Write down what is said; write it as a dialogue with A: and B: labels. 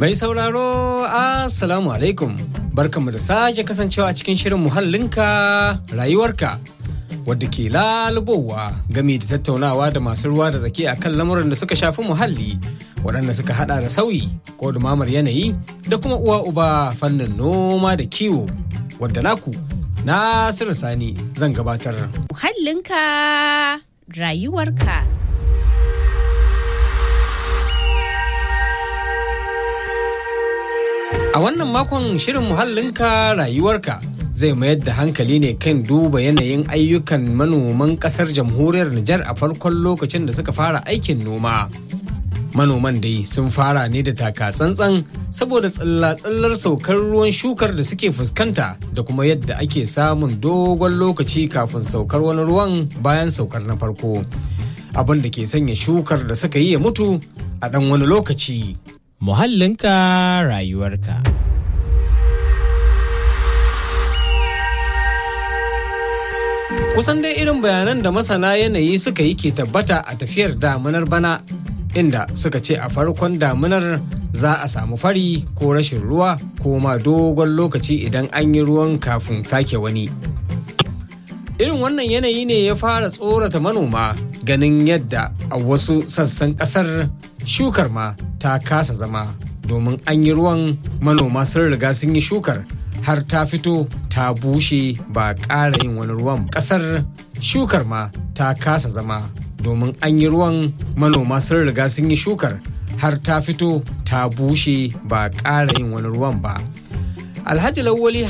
A: Mai sauraro Assalamu alaikum barkanmu da sake kasancewa a cikin shirin muhallinka rayuwarka wadda ke lalubowa gami da tattaunawa da masu ruwa da zaki a kan lamuran da suka shafi muhalli waɗanda suka hada da sauyi ko dumamar yanayi da kuma uwa uba fannin noma da kiwo wadda naku Nasiru Sani zan gabatar.
B: Muhallinka rayuwarka.
A: A wannan makon shirin muhallinka rayuwarka zai mayar da hankali ne kan duba yanayin ayyukan manoman kasar jamhuriyar Nijar a farkon lokacin da suka fara aikin noma. Manoman dai sun fara ne da taka tsantsan saboda tsilla-tsillar saukar ruwan shukar da suke fuskanta da kuma yadda ake samun dogon lokaci kafin saukar wani ruwan bayan saukar na farko. Abin da ke sanya shukar da suka yi ya mutu a ɗan wani lokaci.
C: muhallinka rayuwarka.
A: Kusan dai irin bayanan da masana yanayi suka yi ke tabbata a tafiyar damunar bana inda suka ce a farkon damunar za a samu fari ko rashin ruwa ko ma dogon lokaci idan an yi ruwan kafin sake wani. Irin wannan yanayi ne ya fara tsorata manoma ganin yadda a wasu sassan kasar shukar ma ta kasa zama domin an yi ruwan manoma sun riga sun yi shukar har ta fito ta bushe ba ƙara yin wani ruwan ƙasar shukar ma ta kasa zama domin an yi ruwan manoma sun riga sun yi shukar har ta fito ta bushe ba ƙara yin wani ruwan ba alhaji lawali